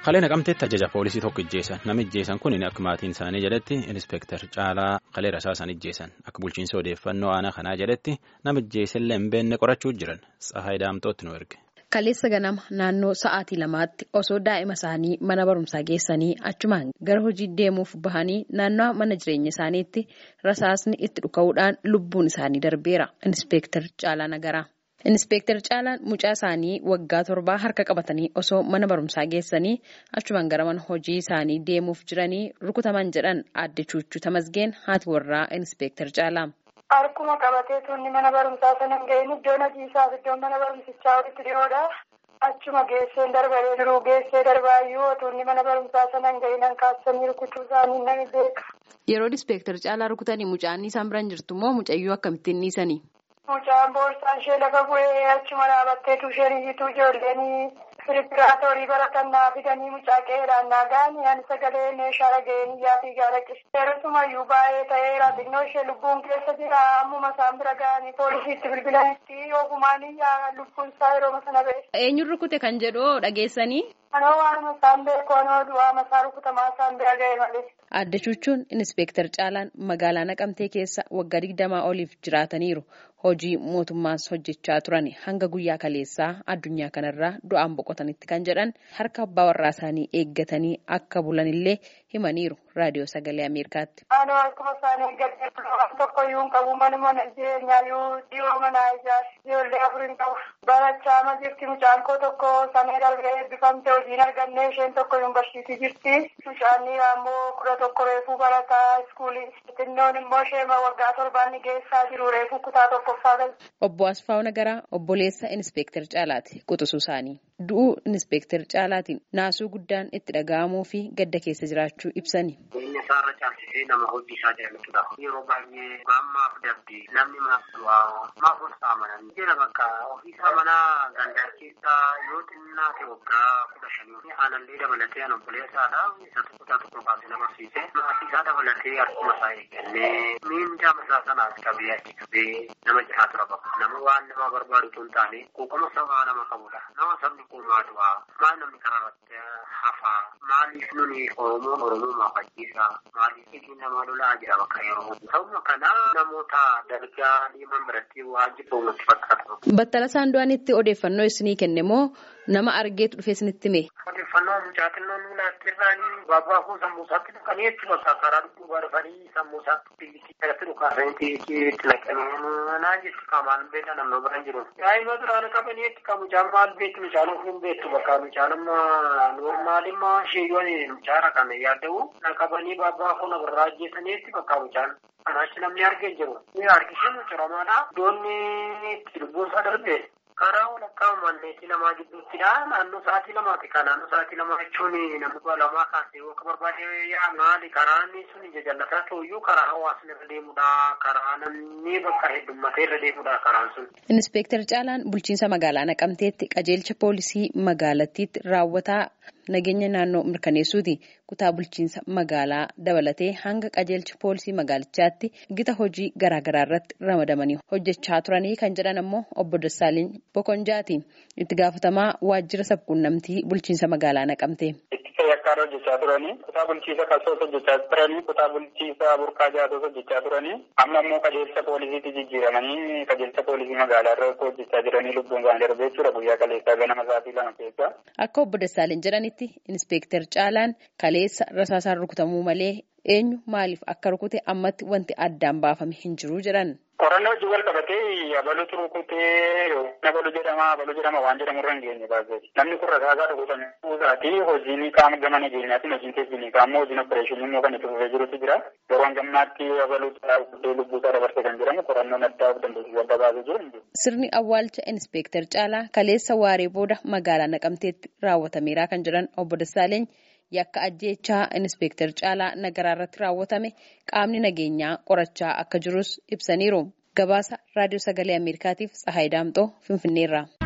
Kalee naqamteetti ajaja poolisii tokko ijjeessan nama ijjeessan kun akka maatiin isaanii jedhetti inspektar Caalaa Kalee Rasaasan ijjeessan akka bulchiinsa odeeffannoo aanaa kanaa jedhetti nama ijjeessellee hin beekne qorachuu jiran Tsahaay Daamtootti nu erge. Kaleessa ganama naannoo sa'aatii lamaatti osoo daa'ima isaanii mana barumsaa geessanii achumaan gara hojii deemuuf bahanii naannoo mana jireenya isaaniitti rasaasni itti dhuka'uudhaan lubbuun isaanii darbeera. Inspektar Caalaa Nagaraa. Inspektar Caalaan mucaa isaanii waggaa torbaa harka qabatanii osoo mana barumsaa geessanii achumaan gara mana hojii isaanii deemuuf jiranii rukutaman jedhan aadde Chuuchuu Tamasgeen haati warraa Inspektar Caalaa. Harkuma qabatee tuunni mana barumsaa sana hin gahin iddoon hojiisaaf iddoon mana barumsichaa walitti dhiyoodha. Achuma geessee darbanii jiru geessee darbaayyuu tuunni mana barumsaa sana hin gahin hankaasanii rukutuu isaanii nama beeka. Yeroo Inspektar Caalaa rukutanii mucaan isaan biraan jirtu immoo mucayyuu akkamittiin dhiisanii? Mucaan boorsaan ishee lafa bu'ee achuma dhaabbatteetu isheen iyyituu ijoolleen firippiraatoorii baratannaa fidanii mucaa qeeraan naagaanii ani sagalee meeshaa dhaga'een iyyaa fi gaalaqqis. Yeroosumayyuu baay'ee ta'eera xinnoo ishee lubbuun keessa jira ammuma isaan bira ga'anii poolisiitti bilbilanitti ogumaan iyyaa lubbuun isaa yeroo sana ba'e. Eenyuun rukute kan jedhu dhageessanii? Anoo waanuma isaan beeku anoo du'aama isaa rukutamaa isaan bira ga'e malee. Aadde Chuuchuun Inspektar Caalaan magaalaa Naqamtee keessa waggaa digdamaa oliif jiraataniiru. Hojii mootummaas hojjechaa turan hanga guyyaa kaleessaa addunyaa kanarraa du'aan boqotanitti kan jedhan harka abbaa warraa isaanii eeggatanii akka bulanillee himaniiru raadiyoo sagalee Ameerikaatti. Anoo harkuma isaanii eeggatee waan tokko iyyuu hin qabu manuma jireenyaa iyyuu dhiyoo manaa ijaarsi ijoollee afur hin qabu. Barachaa ma jirti mucaan koo tokko samee darbee eebbifamte hojiin arganne isheen tokko yuunivarsiitii jirti. Mucaan dhiiraa immoo kudha tokko reefuu barataa iskuulii. Xinnoon immoo sheema waggaa torbaan ni geessaa jiru reefuu kutaa tokko. Obbo Asfaaw Nagaraa obboleessa Inspektar Caalaati quxisuu isaanii. Du'uu Inspektar Caalaatiin naasuu guddaan itti dhaga'amuu fi gadda keessa jiraachuu ibsani. Jireenya isaarra caalchisee nama hojii isaa jaallatudha. Yeroo baay'ee gaammaaf dabdee namni maaf du'aa maaf olsaa amanan jira bakka ofiisaa mana gandaa keessaa yoo xinnaa ta'e waggaa kudha shanii aanallee dabalatee an obboleessaadha. Isa tokko tokko baasee nama barsiise. Maatii isaa dabalatee harkuma isaa eeggannee miindaa masaa sanaas qabee achi qabee nama jiraatu qaba. Nama waan nama barbaadu tun taane quuqama sabaa nama qabudha. Nama sabni kun maa du'aa maal namni karaa irratti hafaa maaliif nuni Oromoon Oromoo maafachiisa maaliif isin nama lolaa jira bakka yeroo sababa kana namoota dargaa deeman biratti waan jibbuu natti fakkaatu. Battala isaan du'anitti odeeffannoo isinii kenne moo nama argeetu dhufee isinitti mee? Odeeffannoo mucaa xinnoo nuulaatti irraanii baabaa koo sammuu isaatti dhukanii jechuudha karaa dhukkuba dhufanii sammuu isaatti biyyattii jalatti dhukaasanii itti naqanii naan jechuudha qaamaan beela namni bira jiru. Daa'ima biraan qabanii jechuudha kan mucaan maal beektu mucaan ofuun beektu bakka mucaan amma noormaalimmaa sheeyyoon mucaara kana yaadda'u naqabanii baabaa koo nabarraa ajjeesanii jechuudha bakka mucaan. Kanaachi namni argee jiru. Harkishin ciramaadha. Doonni itti lubbuun isaa darbe. Karaa walakkaa manneetii lamaa gidduuttidha. Naannoo sa'aatii lamaati. Kan naannoo sa'aatii lamaa jechuun namni kudha lamaa kaasee yoo barbaade maali karaan sun ija jallataa ta'uyyuu karaa hawaasni irra deemudha. Karaa namni bakka heddummatee irra deemudha karaan sun. Inspektar Caalaan bulchiinsa magaalaa Naqamteetti qajeelcha poolisii magaalattiitti raawwataa nageenya naannoo mirkaneessuuti. Kutaa bulchiinsa magaalaa dabalatee hanga qajeelcha poolisii magaalichaatti gita hojii garaagaraa irratti ramadamanii hojjechaa turanii kan jedhan ammoo obbo Dassaaliny Bokonjaati. Itti gaafatamaa waajjira sabquunnamtii bulchiinsa magaalaa naqamte. Yakkaan hojjechaa turanii kutaa bulchiisa kalsoos hojjechaa turanii kutaa bulchiisa burqaa jaatos hojjechaa turanii amma immoo qajeelcha poolisiitti jijjiiramanii qajeelcha poolisii magaalaa irra hojjechaa jiranii lubbuun isaanii darbee jechuudha guyyaa kaleessaa ganama sa'aatii lama keessa. Akka obbo Dassaalin jedhanitti Inspektar Caalaan kaleessa rasaasaan rukutamuu malee eenyu maaliif akka rukute ammatti wanti addaan baafame hin jiru jedhan. Qorannoo wajjin wal qabatee abaluutu rukutee abaluu jedhama abaluu jedhama waan jedhamu irra hin geenye baasee namni kun rasaasaa dhukutame kuusaati hojiin qaama gama nageenyaatiin hojiin teessisni qaama hojiin opereeshinii immoo kan itti fufee jirutu jira yeroo hangamnaatti abaluutu dhaabbatee lubbuusaa dabarsee kan jedhamu qorannoon addaa of dandeessisuu adda baasee jiru. Sirni awwaalcha Inspektar Caalaa kaleessa waaree booda magaalaa Naqamteetti raawwatameera kan jedhan obbo Dassaaleeny yakka ajjeechaa Inspektar Caalaa Nagaraa irratti raawwatame qaamni nageenyaa qorachaa akka jirus ibsaniiru. Gabaasa Raadiyoo Sagalee Ameerikaatiif Tsahaay Daamxoo Finfinneerraa.